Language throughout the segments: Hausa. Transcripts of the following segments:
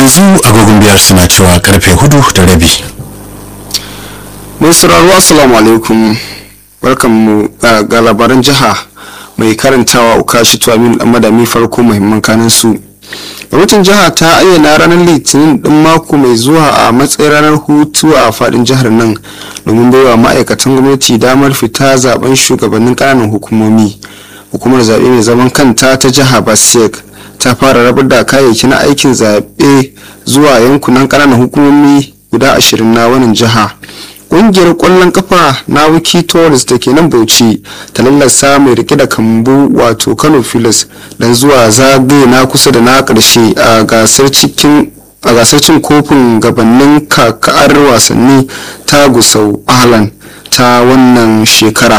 yanzu agogon biyar suna cewa karfe hudu da rabi mai sauraro assalamu alaikum barkanmu ga labaran jiha mai karantawa ukashi tuwamin dan madami farko muhimman kanin su gwamnatin jiha ta ayyana ranar litinin din mako mai zuwa a matsayin ranar hutu a fadin jihar nan domin baiwa ma'aikatan gwamnati damar fita zaben shugabannin kananan hukumomi hukumar zaɓe mai zaman kanta ta jiha basek ta fara rabar da kayayyakin aikin zaɓe zuwa yankunan ƙananan hukumomi guda ashirin na wannan jiha ƙungiyar ƙwallon kafa na wiki tourist da ke nan bauchi ta lallasa mai rike da kambu wato kano filas don zuwa zagaye na kusa da na ƙarshe a gasar cikin a gasar cin kofin gabanin kakar wasanni ta gusau ahlan ta wannan shekara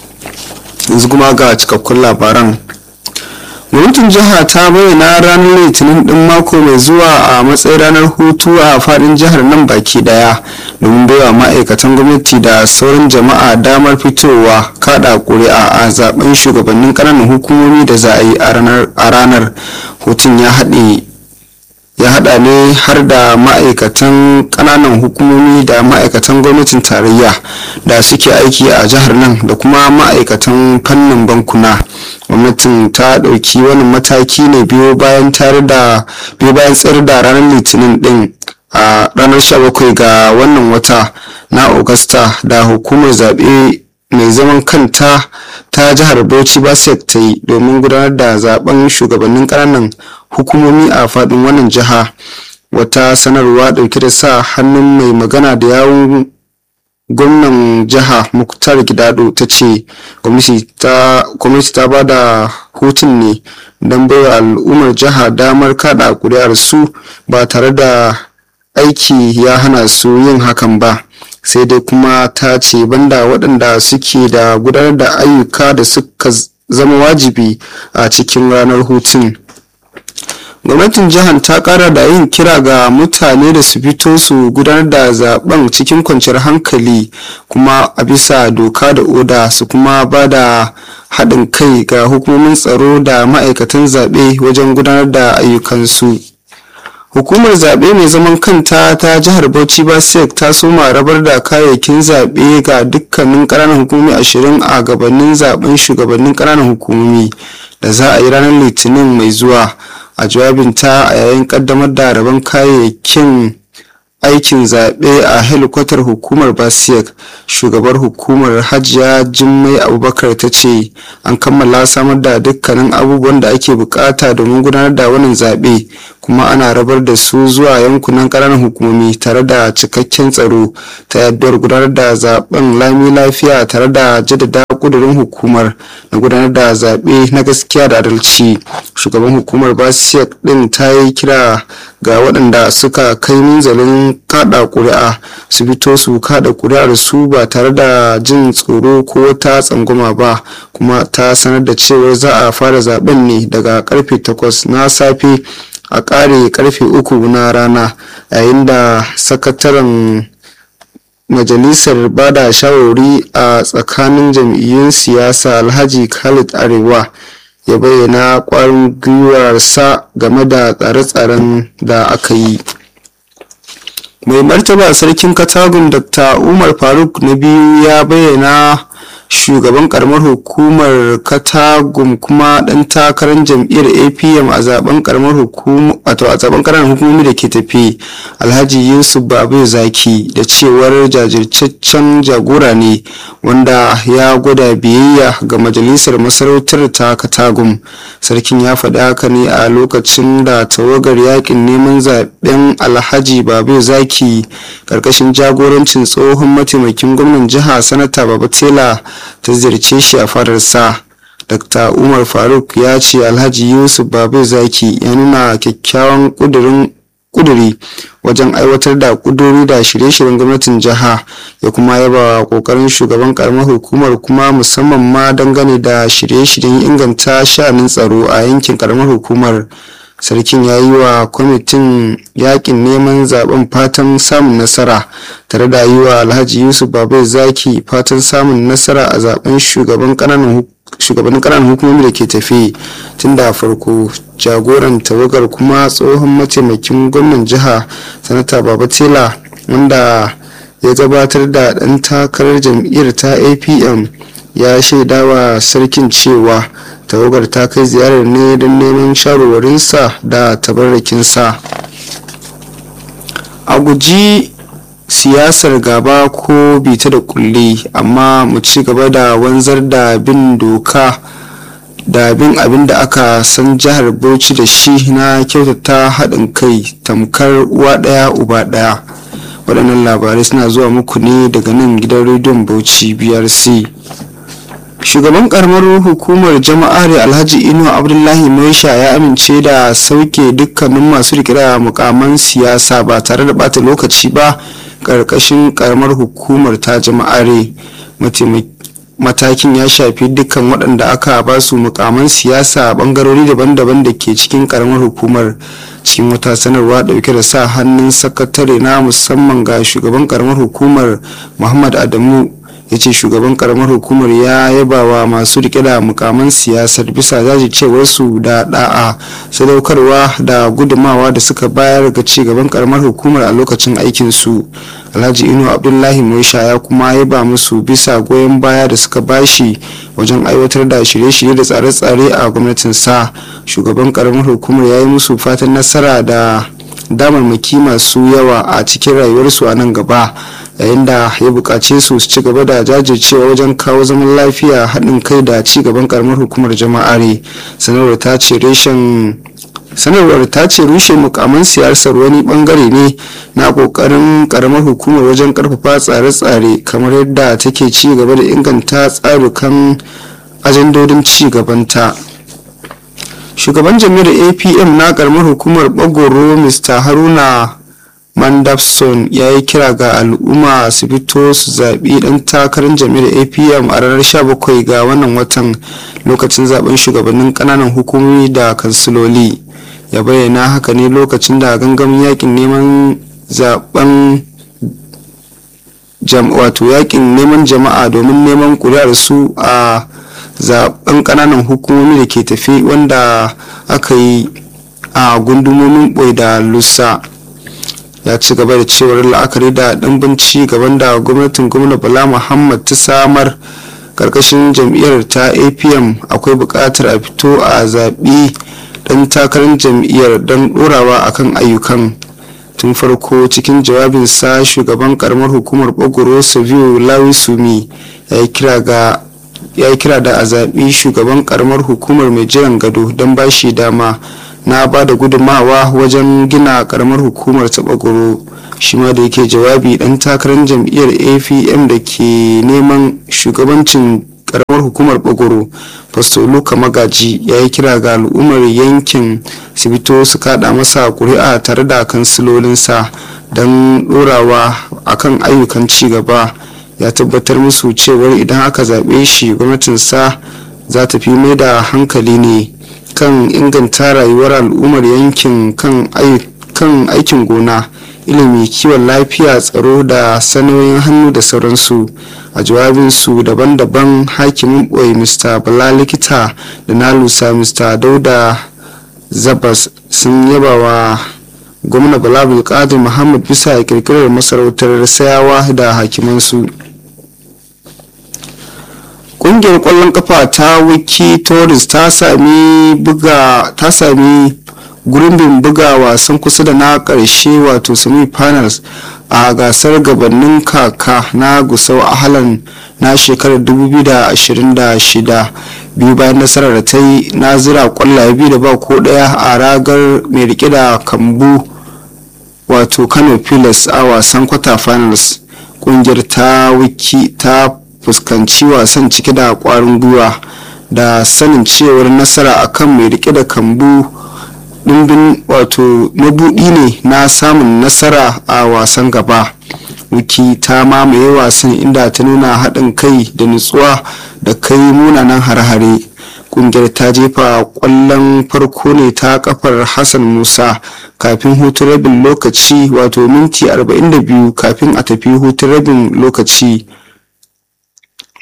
yanzu kuma ga cikakkun labaran gwamnatin jiha ta bayyana ranar litinin din mako mai zuwa a matsayin ranar hutu a fadin jihar nan baki daya domin baiwa ma'aikatan gwamnati da sauran jama'a damar fitowa kada kuri'a a zaben shugabannin ƙananan hukumomi da za a yi a ranar hutun ya haɗe ya hada ne har da ma'aikatan kananan hukumomi da ma'aikatan gwamnatin tarayya da suke aiki a jihar nan da kuma ma'aikatan fannin bankuna gwamnatin ta dauki wani mataki ne biyo bayan tare da biyo bayan tsayar da ranar litinin din a ranar 17 ga wannan wata na augusta da hukumar zaɓe mai zaman kanta ta jihar bauchi basek ta yi domin gudanar da zaben shugabannin ƙananan hukumomi a faɗin wannan jiha wata sanarwa ɗauke da sa hannun mai magana da yawun gwamnan jiha muktar gidado ta ce gwamnati ta ba da hutun ne don baiwa al'ummar jiha damar kada kuri'ar su ba tare da aiki ya hana su yin hakan ba sai dai kuma ta ce banda waɗanda suke da gudanar da ayyuka da suka zama wajibi a cikin ranar hutun gwamnatin jihar ta kara da yin kira ga mutane da su fito su gudanar da zaben cikin kwanciyar hankali kuma a bisa doka da oda su kuma ba da haɗin kai ga hukumomin tsaro da ma'aikatan zaɓe wajen gudanar da ayyukansu hukumar zaɓe mai zaman kanta ta jihar bauchi basek ta soma rabar da kayayyakin zaɓe ga dukkanin ƙananan hukumomi ashirin a gabanin zaben shugabannin ƙananan hukumomi da za a yi ranar litinin mai zuwa a jawabinta a yayin ƙaddamar da rabon kayayyakin aikin zaɓe a helikwatar hukumar basiyek shugabar hukumar hajiya jimmai abubakar ta ce an kammala samar da dukkanin abubuwan da ake bukata domin gudanar da wannan zaɓe kuma ana rabar da su zuwa yankunan ƙananan hukumomi tare da cikakken tsaro ta yaddar gudanar da zaben lami lafiya tare da jaddada kudurin hukumar na gudanar da zaɓe na gaskiya da adalci shugaban hukumar basiyek ɗin ta yi kira ga waɗanda suka kai minzalin kada ƙuri'a su fito su kada ƙuri'ar su ba tare da jin tsoro ko wata tsangwama ba kuma ta sanar da cewar za a fara zaben ne daga karfe 8 na safe a ƙare karfe 3 na rana yayin da sakataren majalisar bada shawarwari a tsakanin jam'iyyun siyasa alhaji khalid arewa ya bayyana kwarin gwiwarsa game da tsare-tsaren da aka yi mai martaba sarkin katagun dr umar faruk na biyu ya bayyana shugaban karamar hukumar katagum kuma dan takarar jam'iyyar apm a zaben karamar hukumar a zaben karamar hukumomi da ke tafi alhaji yusuf babu zaki da cewar jajirtaccen jagora ne wanda ya gwada biyayya ga majalisar masarautar ta katagum sarkin ya faɗi haka ne a lokacin da tawagar yakin neman zaben alhaji babu zaki karkashin jagorancin tsohon mataimakin gwamnan jiha sanata babatela ta ziyarce shi a fadarsa dr umar faruk ya ce alhaji yusuf babu zaki ya nuna kyakkyawan kuduri wajen aiwatar da kuduri da shirye-shiryen gwamnatin jiha ya kuma yaba kokarin shugaban karamar hukumar kuma musamman ma dangane da shirye-shiryen inganta sha'anin tsaro a yankin karamar hukumar sarkin ya yi wa kwamitin yakin neman zaben fatan samun nasara tare da yi wa alhaji yusuf babai zaki fatan samun nasara a zaben shugaban kananan shugabannin ƙananan hukumomi da ke tafi tun da farko jagoran tawagar kuma tsohon mataimakin gwamnan jiha sanata baba tela wanda ya gabatar da ɗan takarar jam'iyyar ta apm ya shaidawa sarkin cewa tawagar ta kai ziyarar ne don neman shawarwarinsa da tabarrakinsa a guji siyasar gaba ko bita da kulle amma mu ci gaba da wanzar da bin doka da bin abin da aka san jihar bauchi da shi na kyautata haɗin kai tamkar uwa ɗaya uba ɗaya waɗannan labarai suna zuwa muku ne daga nan gidan rediyon bauchi brc shugaban karamar hukumar jama'ar alhaji inu abdullahi maisha ya amince da sauke dukkanin masu rikira mukaman siyasa ba tare da bata lokaci ba karkashin karamar hukumar ta jama'are matakin ya shafi dukkan waɗanda aka ba su mukaman siyasa a bangarori daban-daban da ke cikin karamar hukumar cikin wata sanarwa dauke da sa hannun sakatare na musamman ga shugaban karamar hukumar muhammad adamu ya ce shugaban karamar hukumar ya yaba wa masu rike da mukaman siyasar bisa jajircewarsu da da'a sadaukarwa da gudumawa da suka bayar ga ci gaban karamar hukumar a lokacin aikinsu alhaji inu abdullahi moisha ya kuma yaba musu bisa goyon baya da suka bashi wajen aiwatar da shirye-shirye da tsare-tsare a gwamnatinsa shugaban karamar hukumar ya yi musu fatan nasara da damarmaki masu yawa a cikin rayuwarsu a nan gaba yayin da ya buƙace su su ci gaba da jajircewa wajen kawo zaman lafiya haɗin kai da ci gaban karamar hukumar jama'are sanarwar ta ce reshen sanarwar ta ce rushe mukaman siyasar wani bangare ne na kokarin karamar hukumar wajen karfafa tsare-tsare kamar yadda take ci gaba da inganta tsarukan ajandodin ci gabanta shugaban jami'ar apm na karamar hukumar bagoro mr haruna mandafson ya yi kira ga al'umma su fito su zaɓi ɗan takarar jami'ar apm a ranar 17 ga wannan watan lokacin zaben shugabannin ƙananan hukumomi da kansiloli ya bayyana haka ne lokacin da gangamin yakin neman zaben wato yakin neman jama'a domin neman kuri'ar su a zaben kananan hukumomi da ke tafi wanda aka yi a gundumomin boy da lusa ya ci gaba da cewar la'akari da ɗimbin ci gaban da gwamnatin gwamna bala muhammad ta samar karkashin jam'iyyar ta apm akwai buƙatar a fito a zaɓi ɗan takarar jam'iyyar don ɗorawa akan ayyukan tun farko cikin jawabinsa shugaban karamar hukumar bagoro savio lawisumi ya yi kira da a zaɓi shugaban karamar hukumar mai jiran gado don ba shi dama na ba da gudunmawa wajen gina karamar hukumar ta bagoro shi ma da yake jawabi dan takarar jam'iyyar apm da ke neman shugabancin karamar hukumar bagoro fasto luka magaji ya yi kira ga al'ummar yankin su fito su kada masa kuri'a tare da kansilolinsa don dorawa akan ayyukan ci gaba ya tabbatar musu cewar idan aka zaɓe shi gwamnatinsa za ta fi mai da hankali ne kan inganta rayuwar al'ummar yankin kan aikin gona ilimi kiwon lafiya tsaro da sanoyin hannu da sauransu a jawabinsu daban-daban hakimin boye mr bala likita da na lusa mr dauda zabas sun yaba wa gwamna bala bulkadir muhammad bisa kirkirar masarautar sayawa da hakimansu kungiyar kwallon kafa ta wiki tourist ta sami buga ta sami gurbin buga wasan kusa da na karshe wato semi finals a gasar gabanin kaka na gusau ahalan na shekarar 2026 biyu bayan nasarar da ta yi na zira kwallaye biyu da ba ko daya a ragar mai rike da kambu wato kano pilas a wasan kwata finals kungiyar ta wiki ta fuskanci wasan cike da kwarin gwiwa da sanin cewar nasara akan mai rike da kambu dimbin wato mabuɗi ne na samun nasara a wasan gaba wiki ta mamaye wasan inda ta nuna haɗin kai da nutsuwa da kai munanan har-hare kungiyar ta jefa kwallon farko ne ta kafar hassan musa kafin hutun rabin lokaci wato minti 42 kafin a tafi hutun rabin lokaci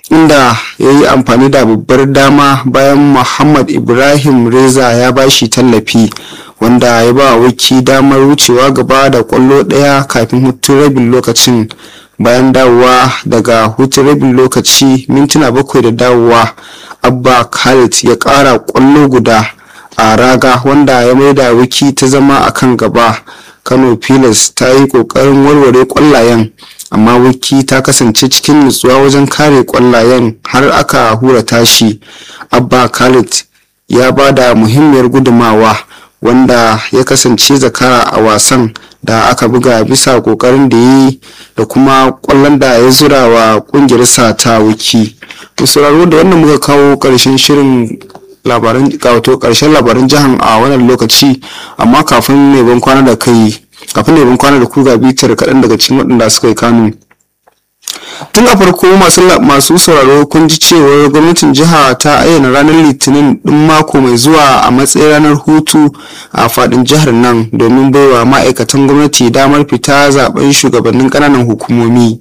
inda ya yi amfani da babbar dama bayan muhammad ibrahim reza ya bashi tallafi wanda ya ba wiki damar wucewa gaba da kwallo ɗaya kafin hutun rabin lokacin bayan dawowa daga hutun rabin lokaci mintuna bakwai da dawowa abba khalid ya ƙara kwallo guda a raga wanda ya maida wiki ta zama a kan gaba kano pilas ta yi ƙoƙarin warware ƙwallayen amma wiki ta kasance cikin nutsuwa wajen kare ƙwallayen har aka hura tashi abba khalid ya ba da muhimmiyar gudumawa wanda ya kasance zakara a wasan da aka buga bisa kokarin da yi da kuma kwallon da ya zura wa kungiyarsa ta wiki sauraro da wannan muka kawo karshen shirin labaran wato karshen labaran jihar a wannan lokaci amma kafin ne ban kwana da kai kafin ne ban kwana da ku ga bitar kaɗan daga cikin waɗanda suka yi kanu tun a farko masu sauraro kun ji cewar gwamnatin jiha ta ayyana ranar litinin din mako mai zuwa a matsayin ranar hutu a fadin jihar nan domin baiwa ma'aikatan gwamnati damar fita zaben shugabannin kananan hukumomi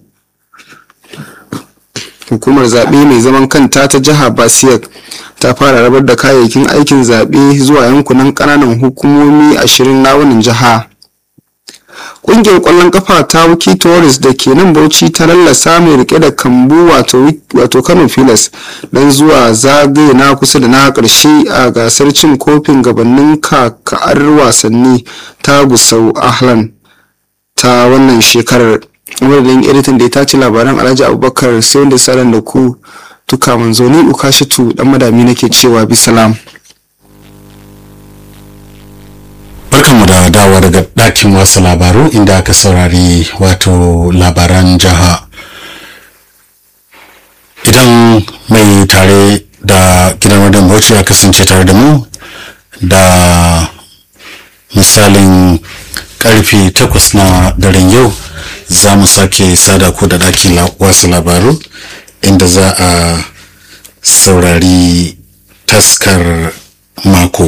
hukumar zaɓe mai zaman kanta ta jiha basiyak ta fara rabar da kayayyakin aikin zaɓe zuwa yankunan kananan hukumomi ashirin na wannan jiha kungiyar kwallon kafa ta wiki tourist da ke nan bauchi ta lallasa mai rike da kambu wato kano filas don zuwa zagaye na kusa da na karshe a gasar cin kofin gabanin kaka'ar wasanni ta gusau ahlan ta wannan shekarar wadda editan da ya tace labaran alhaji abubakar sai wanda saran da ku tuka manzoni ukashitu dan madami nake cewa bisalam barkanmu da dawa daga ɗakin wasu labaru inda aka saurari wato labaran jiha idan mai tare da gidan wadon bauchi ya kasance tare da mu da misalin karfe takwas na daren yau za mu sake sada ku da ɗakin wasu labaru inda za a saurari taskar mako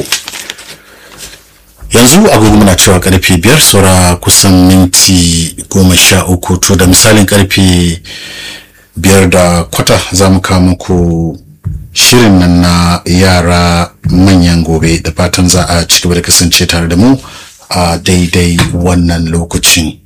yanzu agogo muna cewa karfe biyar saura kusan minti goma sha uku to da misalin karfe biyar da kwata za mu kawo muku shirin nan na yara manyan gobe da fatan za a ci gaba da kasance tare da mu a daidai wannan lokacin